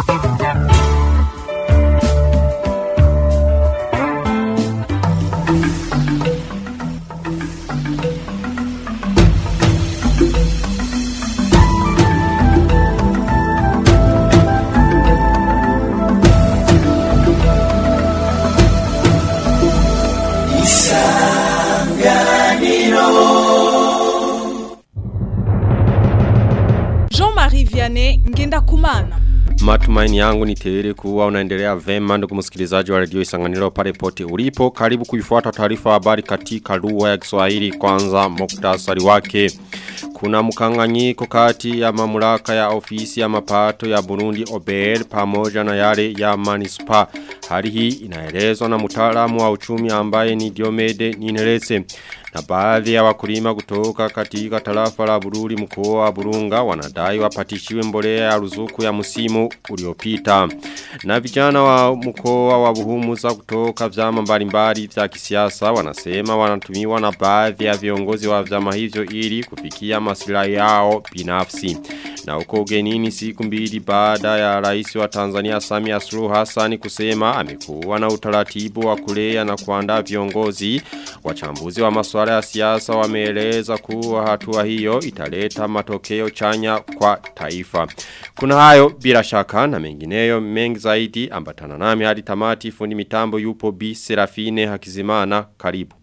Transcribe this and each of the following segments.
Jean-Marie Vianney Ngenda Kumana. Matumaini yangu ni tele kuwa unaendelea vema ndugu msikilizaji wa redio Isanganiro pale pote ulipo. Karibu kuifuata taarifa habari katika lugha ya Kiswahili kwanza muktasari wake. Kuna mkanganyiko kati ya mamlaka ya ofisi ya mapato ya Burundi OBR pamoja na yale ya Manispa. Hali hii inaelezwa na mtaalamu wa uchumi ambaye ni Diomede Ninelese. Na baadhi ya wakulima kutoka katika tarafa la Bururi mkoa wa Burunga wanadai wapatishiwe mbolea ya ruzuku ya msimu uliopita. Na vijana wa mkoa wa Buhumuza kutoka vyama mbalimbali vya kisiasa wanasema wanatumiwa na baadhi ya viongozi wa vyama hivyo ili kufikia maslahi yao binafsi. Na uko ugenini siku mbili baada ya rais wa Tanzania Samia Suluhu Hassan kusema amekuwa na utaratibu wa kulea na kuandaa viongozi wachambuzi wa masuala ya siasa wameeleza kuwa hatua hiyo italeta matokeo chanya kwa taifa. Kuna hayo bila shaka na mengineyo mengi zaidi ambatana nami hadi tamati fundi mitambo yupo B Serafine Hakizimana karibu.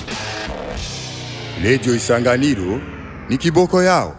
Lejo Isanganiro ni kiboko yao.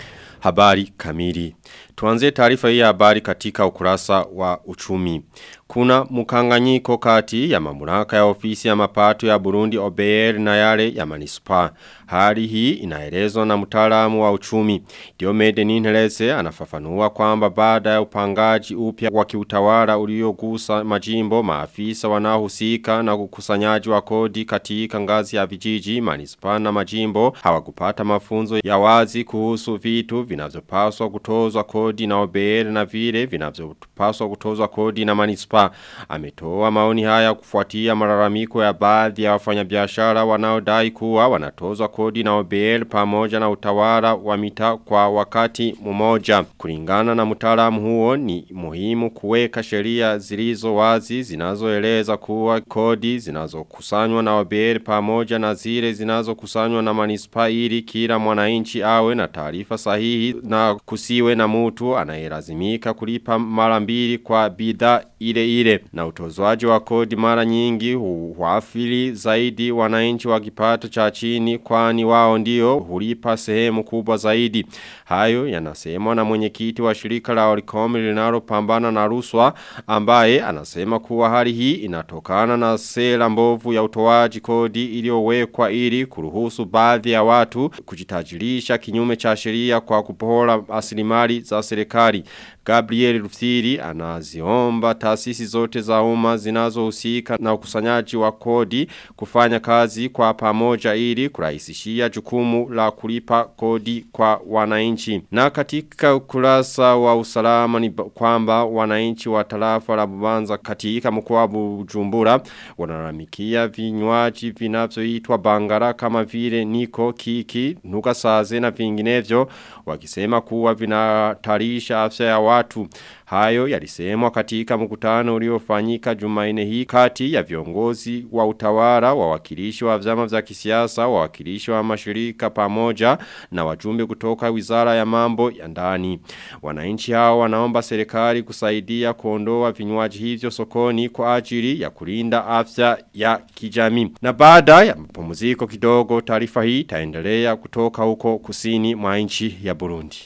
Habari kamili. Tuanze taarifa hii ya habari katika ukurasa wa uchumi. Kuna mkanganyiko kati ya mamlaka ya ofisi ya mapato ya Burundi OBR na yale ya manispa. Hali hii inaelezwa na mtaalamu wa uchumi. Diomede Ninhelese anafafanua kwamba baada ya upangaji upya wa kiutawala uliogusa majimbo maafisa wanaohusika na ukusanyaji wa kodi katika ngazi ya vijiji manispa na majimbo hawakupata mafunzo ya wazi kuhusu vitu vinavyopaswa kutozwa kodi na OBR na vile vinavyopaswa kutozwa kodi na manispa ametoa maoni haya kufuatia malalamiko ya baadhi ya wafanyabiashara wanaodai kuwa wanatozwa kodi na OBL pamoja na utawala wa mita kwa wakati mmoja. Kulingana na mtaalamu huo ni muhimu kuweka sheria zilizo wazi zinazoeleza kuwa kodi zinazokusanywa na OBL pamoja na zile zinazokusanywa na manispa ili kila mwananchi awe na taarifa sahihi na kusiwe na mtu anayelazimika kulipa mara mbili kwa bidhaa ile ile na utozwaji wa kodi mara nyingi huafili zaidi wananchi wa kipato cha chini kwani wao ndio hulipa sehemu kubwa zaidi. Hayo yanasemwa na mwenyekiti wa shirika la Oricom linalopambana na ruswa ambaye anasema kuwa hali hii inatokana na sera mbovu ya utoaji kodi iliyowekwa ili kuruhusu baadhi ya watu kujitajirisha kinyume cha sheria kwa kupora asilimali za serikali. Gabriel Rufsiri anaziomba taasisi zote za umma zinazohusika na ukusanyaji wa kodi kufanya kazi kwa pamoja ili kurahisishia jukumu la kulipa kodi kwa wananchi. Na katika ukurasa wa usalama ni kwamba wananchi wa tarafa la Bubanza katika mkoa wa Bujumbura wanalalamikia vinywaji vinavyoitwa bangara kama vile niko kiki nuka saze na vinginevyo wakisema kuwa vinatarisha afya ya watu. Hayo yalisemwa katika mkutano uliofanyika Jumaine hii kati ya viongozi wa utawala, wawakilishi wa vyama vya kisiasa, wawakilishi wa mashirika pamoja na wajumbe kutoka Wizara ya Mambo ya Ndani. Wananchi hao wanaomba serikali kusaidia kuondoa vinywaji hivyo sokoni kwa ajili ya kulinda afya ya kijamii. Na baada ya mapumziko kidogo taarifa hii itaendelea kutoka huko kusini mwa nchi ya Burundi.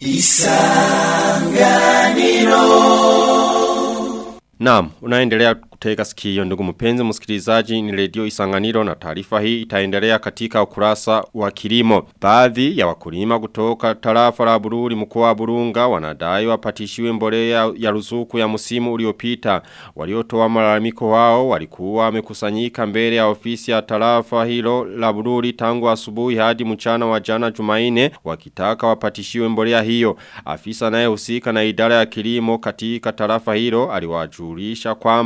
Isanganiro Naam, unaendelea kutega sikio ndugu mpenzi msikilizaji ni redio Isanganiro na taarifa hii itaendelea katika ukurasa wa kilimo. Baadhi ya wakulima kutoka tarafa la Bururi mkoa wa Burunga wanadai wapatishiwe mbolea ya ruzuku ya msimu uliopita. Waliotoa malalamiko wao walikuwa wamekusanyika mbele ya ofisi ya tarafa hilo la Bururi tangu asubuhi hadi mchana wa jana Jumaine wakitaka wapatishiwe mbolea hiyo. Afisa anayehusika na idara ya kilimo katika tarafa hilo aliwajulisha kwamba watai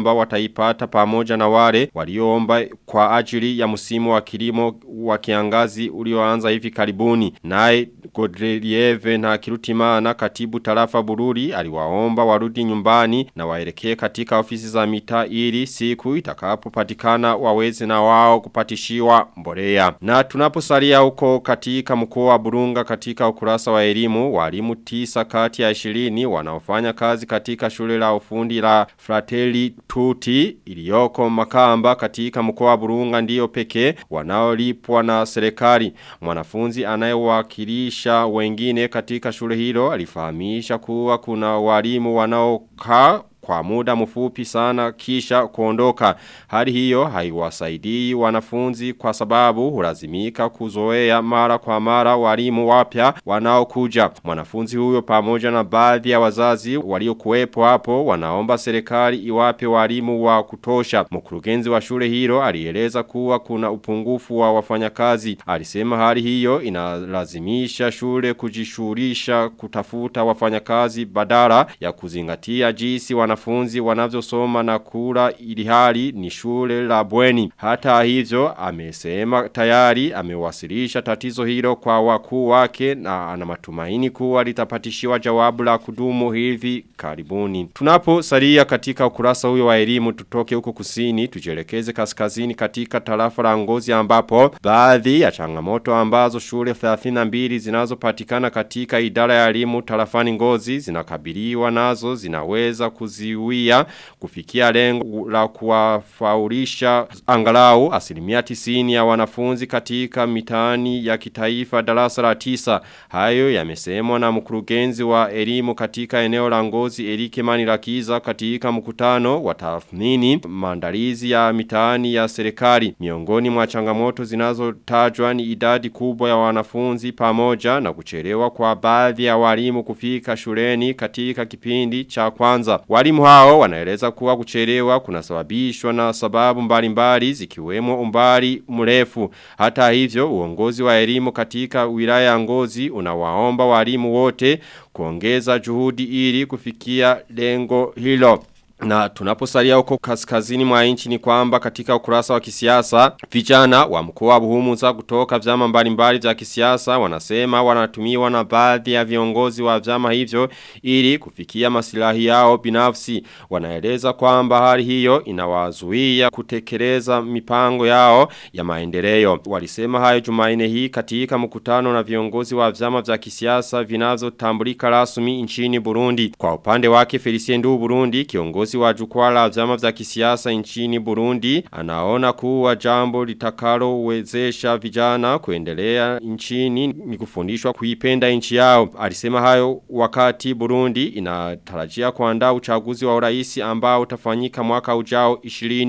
wataipata pamoja na wale walioomba kwa ajili ya msimu wa kilimo wa kiangazi ulioanza hivi karibuni. Naye Godrelieve na Kirutimana katibu tarafa Bururi aliwaomba warudi nyumbani na waelekee katika ofisi za mitaa ili siku itakapopatikana waweze na wao kupatishiwa mbolea. Na tunaposalia huko katika mkoa wa Burunga katika ukurasa wa elimu walimu tisa kati ya 20 wanaofanya kazi katika shule la ufundi la Fratelli Tutti iliyoko Makamba katika mkoa wa Burunga ndiyo pekee wanaolipwa na serikali. Mwanafunzi anayewakilisha wengine katika shule hilo alifahamisha kuwa kuna walimu wanaokaa kwa muda mfupi sana kisha kuondoka. Hali hiyo haiwasaidii wanafunzi kwa sababu hulazimika kuzoea mara kwa mara walimu wapya wanaokuja. Mwanafunzi huyo pamoja na baadhi ya wazazi waliokuwepo hapo wanaomba serikali iwape walimu wa kutosha. Mkurugenzi wa shule hilo alieleza kuwa kuna upungufu wa wafanyakazi. Alisema hali hiyo inalazimisha shule kujishughulisha kutafuta wafanyakazi badala ya kuzingatia jinsi wana wanafunzi wanavyosoma na kula ili hali ni shule la bweni. Hata hivyo amesema tayari amewasilisha tatizo hilo kwa wakuu wake na ana matumaini kuwa litapatishiwa jawabu la kudumu hivi karibuni. Tunapo salia katika ukurasa huyo wa elimu tutoke huko kusini tujelekeze kaskazini katika tarafa la ngozi ambapo baadhi ya changamoto ambazo shule 32 zinazopatikana katika idara ya elimu tarafani ngozi zinakabiliwa nazo zinaweza kuzi kuziwia kufikia lengo la kuwafaulisha angalau asilimia tisini ya wanafunzi katika mitaani ya kitaifa darasa la tisa. Hayo yamesemwa na mkurugenzi wa elimu katika eneo la ngozi Erike Manirakiza katika mkutano wa tathmini maandalizi ya mitaani ya serikali. Miongoni mwa changamoto zinazotajwa ni idadi kubwa ya wanafunzi pamoja na kuchelewa kwa baadhi ya walimu kufika shuleni katika kipindi cha kwanza. Walimu hao wanaeleza kuwa kuchelewa kunasababishwa na sababu mbalimbali zikiwemo umbali mrefu. Hata hivyo uongozi wa elimu katika wilaya ya Ngozi unawaomba walimu wote kuongeza juhudi ili kufikia lengo hilo. Na tunaposalia huko kaskazini mwa nchi ni kwamba katika ukurasa wa kisiasa vijana wa mkoa wa Buhumuza kutoka vyama mbalimbali vya kisiasa wanasema wanatumiwa na baadhi ya viongozi wa vyama hivyo ili kufikia masilahi yao binafsi. Wanaeleza kwamba hali hiyo inawazuia kutekeleza mipango yao ya maendeleo. Walisema hayo Jumanne hii katika mkutano na viongozi wa vyama vya kisiasa vinavyotambulika rasmi nchini Burundi. Kwa upande wake Felicien Ndu Burundi kiongozi Kiongozi wa jukwaa la vyama vya kisiasa nchini Burundi anaona kuwa jambo litakalo uwezesha vijana kuendelea nchini ni kufundishwa kuipenda nchi yao. Alisema hayo wakati Burundi inatarajia kuandaa uchaguzi wa urais ambao utafanyika mwaka ujao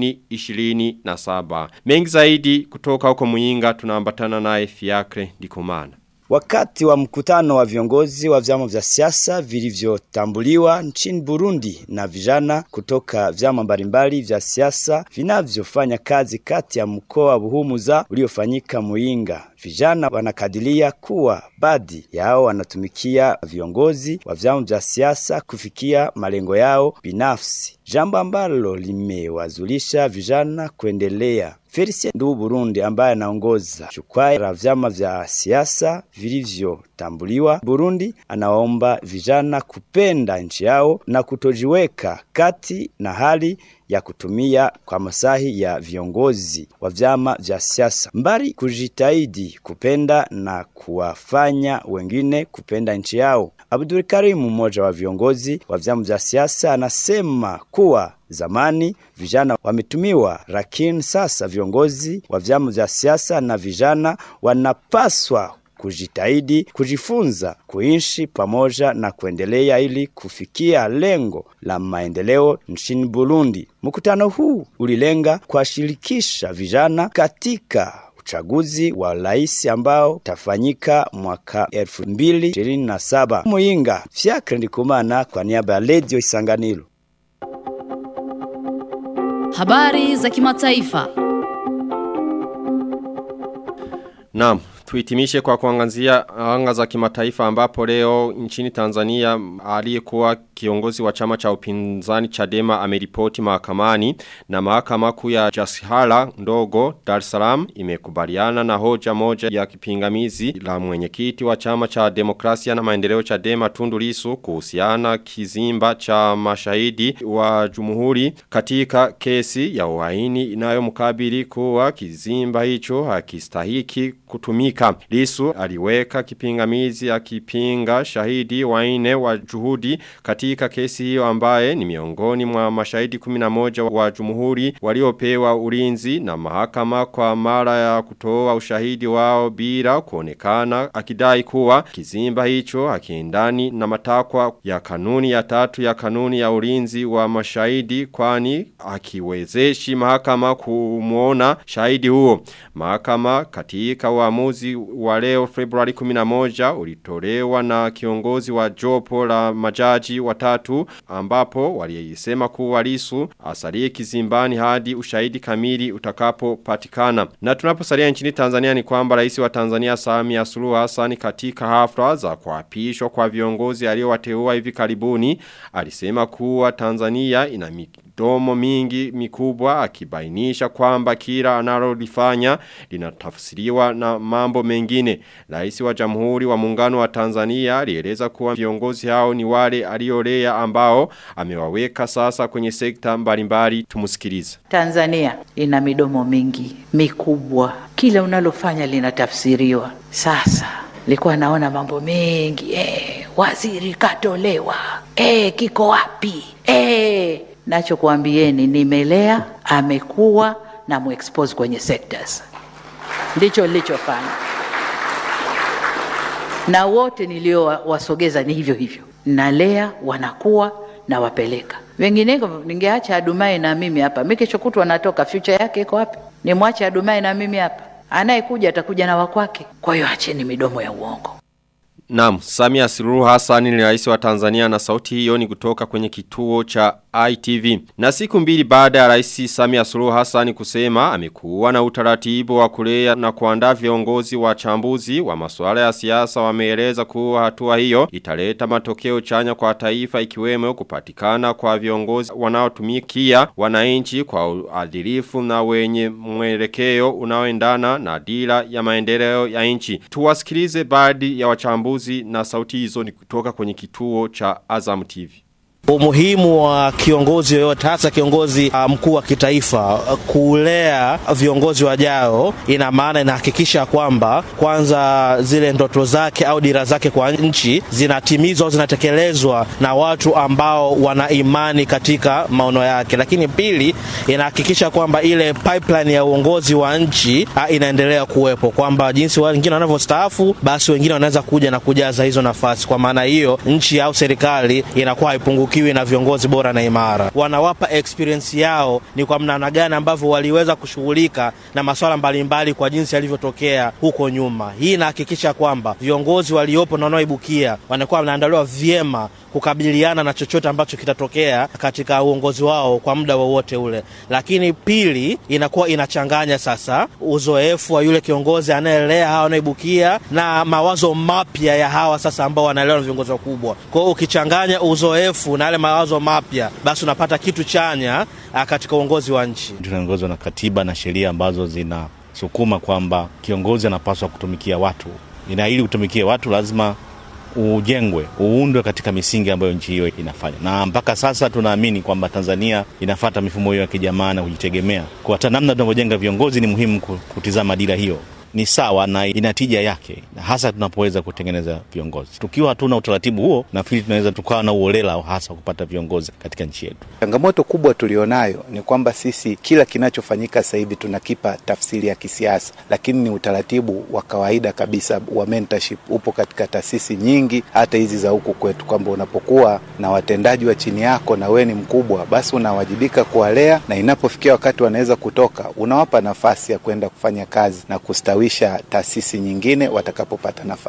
2027. Mengi zaidi kutoka huko Muyinga tunaambatana naye Fiakre Ndikumana. Wakati wa mkutano wa viongozi wa vyama vya siasa vilivyotambuliwa nchini Burundi na vijana kutoka vyama mbalimbali vya siasa vinavyofanya kazi kati ya mkoa wa Buhumuza uliofanyika Muinga. Vijana wanakadiria kuwa baadhi yao wanatumikia viongozi wa vyama vya siasa kufikia malengo yao binafsi, jambo ambalo limewazulisha vijana kuendelea Felicien Ndu Burundi ambaye anaongoza jukwaa la vyama vya siasa vilivyotambuliwa Burundi, anaomba vijana kupenda nchi yao na kutojiweka kati na hali ya kutumia kwa masahi ya viongozi wa vyama vya siasa, mbali kujitahidi kupenda na kuwafanya wengine kupenda nchi yao. Abdul Karim, mmoja wa viongozi wa vyama vya siasa, anasema kuwa zamani vijana wametumiwa, lakini sasa viongozi wa vyama vya siasa na vijana wanapaswa kujitahidi kujifunza kuishi pamoja na kuendelea ili kufikia lengo la maendeleo nchini Burundi. Mkutano huu ulilenga kuwashirikisha vijana katika uchaguzi wa rais ambao utafanyika mwaka 2027. Muinga, Fiakre Ndikumana kwa niaba ya Radio Isanganiro. Habari za kimataifa. Naam, Tuitimishe kwa kuangazia anga za kimataifa ambapo leo nchini Tanzania aliyekuwa kiongozi wa chama cha upinzani Chadema ameripoti mahakamani na mahakama kuu ya Jasihala ndogo Dar es Salaam imekubaliana na hoja moja ya kipingamizi la mwenyekiti wa chama cha demokrasia na maendeleo Chadema Tundu Lissu kuhusiana kizimba cha mashahidi wa jumuhuri katika kesi ya uhaini inayomkabili kuwa kizimba hicho hakistahiki kutumika. Lisu aliweka kipingamizi akipinga shahidi waine wa juhudi katika kesi hiyo ambaye ni miongoni mwa mashahidi 11 wa jumuhuri waliopewa ulinzi na mahakama kwa mara ya kutoa ushahidi wao bila kuonekana akidai kuwa kizimba hicho hakiendani na matakwa ya kanuni ya tatu ya kanuni ya ulinzi wa mashahidi kwani hakiwezeshi mahakama kumuona shahidi huo. Mahakama katika uamuzi wa leo Februari 11 ulitolewa na kiongozi wa jopo la majaji watatu ambapo walisema kuwa Lisu asalie kizimbani hadi ushahidi kamili utakapopatikana. Na tunaposalia nchini Tanzania ni kwamba rais wa Tanzania Samia Suluhu Hassan katika hafla za kuapishwa kwa viongozi aliowateua hivi karibuni alisema kuwa Tanzania ina midomo mingi mikubwa akibainisha kwamba kila analolifanya linatafsiriwa na mambo mengine. Rais wa Jamhuri wa Muungano wa Tanzania alieleza kuwa viongozi hao ni wale aliolea ambao amewaweka sasa kwenye sekta mbalimbali tumusikilize. Tanzania ina midomo mingi mikubwa, kila unalofanya linatafsiriwa. Sasa nilikuwa naona mambo mengi eh, waziri katolewa eh, kiko wapi eh, nachokuambieni nimelea, amekuwa na muexpose kwenye sectors, ndicho nilichofanya na wote niliowasogeza ni hivyo hivyo, nalea wanakuwa na wapeleka. Wengineko ningeacha Adumai na mimi hapa, mimi kesho kutwa natoka, future yake iko wapi? Nimwache Adumai na mimi hapa, anayekuja atakuja na wakwake. Kwa hiyo acheni midomo ya uongo. Naam, Samia Suluhu Hassan ni rais wa Tanzania na sauti hiyo ni kutoka kwenye kituo cha ITV. Na siku mbili baada ya rais Samia Suluhu Hassan kusema amekuwa na utaratibu wa kulea na kuandaa viongozi wa chambuzi wa masuala ya siasa wameeleza kuwa hatua hiyo italeta matokeo chanya kwa taifa ikiwemo kupatikana kwa viongozi wanaotumikia wananchi kwa uadilifu na wenye mwelekeo unaoendana na dira ya maendeleo ya nchi. Tuwasikilize baadhi ya wachambuzi na sauti hizo ni kutoka kwenye kituo cha Azam TV. Umuhimu wa kiongozi yoyote hasa kiongozi uh, mkuu wa kitaifa uh, kulea viongozi wajao, ina maana inahakikisha kwamba kwanza zile ndoto zake au dira zake kwa nchi zinatimizwa au zinatekelezwa na watu ambao wana imani katika maono yake, lakini pili, inahakikisha kwamba ile pipeline ya uongozi wa nchi uh, inaendelea kuwepo, kwamba jinsi wengine wanavyostaafu, basi wengine wanaweza kuja na kujaza hizo nafasi. Kwa maana hiyo, nchi au serikali inakuwa haipunguki kiwi na viongozi bora na imara. Wanawapa experience yao ni kwa namna gani ambavyo waliweza kushughulika na masuala mbalimbali kwa jinsi yalivyotokea huko nyuma. Hii inahakikisha kwamba viongozi waliopo na wanaoibukia wanakuwa wanaandaliwa vyema kukabiliana na chochote ambacho kitatokea katika uongozi wao kwa muda wowote ule. Lakini pili, inakuwa inachanganya sasa uzoefu wa yule kiongozi anayelea hawa wanaoibukia na mawazo mapya ya hawa sasa ambao wanaelewa na viongozi wakubwa. Kwa hiyo ukichanganya uzoefu na yale mawazo mapya, basi unapata kitu chanya katika uongozi wa nchi. Tunaongozwa na katiba na sheria ambazo zinasukuma kwamba kiongozi anapaswa kutumikia watu, na ili kutumikia watu lazima ujengwe uundwe katika misingi ambayo nchi hiyo inafanya, na mpaka sasa tunaamini kwamba Tanzania inafata mifumo hiyo ya kijamaa na kujitegemea. Kwa hata namna tunavyojenga viongozi ni muhimu kutizama dira hiyo ni sawa na ina tija yake, hasa tunapoweza kutengeneza viongozi. Tukiwa hatuna utaratibu huo, nafikiri tunaweza tukawa na uolela hasa kupata viongozi katika nchi yetu. Changamoto kubwa tulionayo ni kwamba sisi kila kinachofanyika sasa hivi tunakipa tafsiri ya kisiasa, lakini ni utaratibu wa kawaida kabisa wa mentorship upo katika taasisi nyingi, hata hizi za huku kwetu, kwamba unapokuwa na watendaji wa chini yako na wewe ni mkubwa, basi unawajibika kuwalea, na inapofikia wakati wanaweza kutoka, unawapa nafasi ya kwenda kufanya kazi na kustawi kustawisha taasisi nyingine watakapopata nafasi.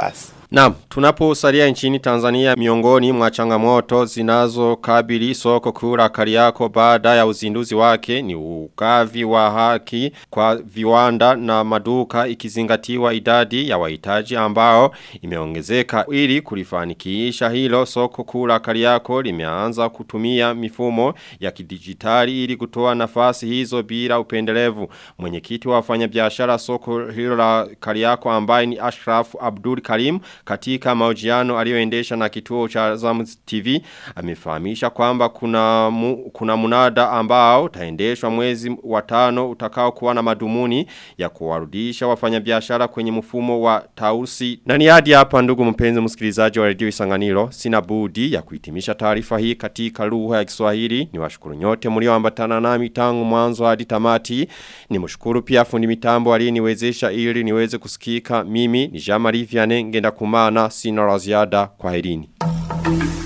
Naam, tunaposalia nchini Tanzania miongoni mwa changamoto zinazokabili soko kuu la Kariako baada ya uzinduzi wake ni ugavi wa haki kwa viwanda na maduka ikizingatiwa idadi ya wahitaji ambao imeongezeka ili kulifanikisha hilo soko kuu la Kariako limeanza kutumia mifumo ya kidijitali ili kutoa nafasi hizo bila upendelevu. Mwenyekiti wa wafanyabiashara soko hilo la Kariako ambaye ni Ashraf Abdul Karim katika mahojiano aliyoendesha na kituo cha Zamu TV amefahamisha kwamba kuna mu, kuna munada ambao utaendeshwa mwezi wa tano utakao kuwa na madumuni ya kuwarudisha wafanyabiashara kwenye mfumo wa tausi. Na ni hadi hapa ndugu mpenzi msikilizaji wa redio Isanganiro sina budi ya kuhitimisha taarifa hii katika lugha ya Kiswahili. Niwashukuru nyote mlioambatana nami tangu mwanzo hadi tamati. Nimshukuru pia fundi mitambo aliyeniwezesha ili niweze kusikika. Mimi ni Jean-Marie Vianney ngenda kumana sina la ziada kwa herini.